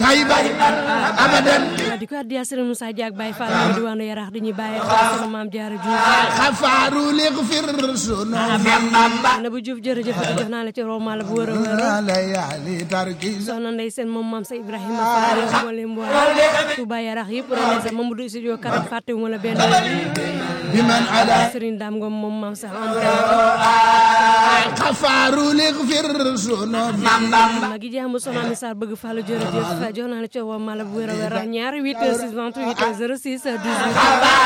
غيبا أبدا di ko addiya Serigne Moussa Diak Baye Fall mi diwaanu Yarax di ñu bàyyi xel sama maam Diarra Diouf غفار ليغفر ذنوبنا na bu Diouf jërëjëf di jox naa la ci roma la bu wër a wër ليالي تركيز soxna ndey seen moom maam sa Ibrahima Fall mboolem mboolem Touba Yarax yëpp rek ne sa Mamadou Studio Karam fàttewuma la benn بمن على Serigne Dame Ngom moom maam sax ante غفار ليغفر ذنوبنا ma gi jaamu soxna mi Sarr bëgg Fall jërëjëf jox naa la ci roma la bu wër a wër ñaari 8 6 28 06 18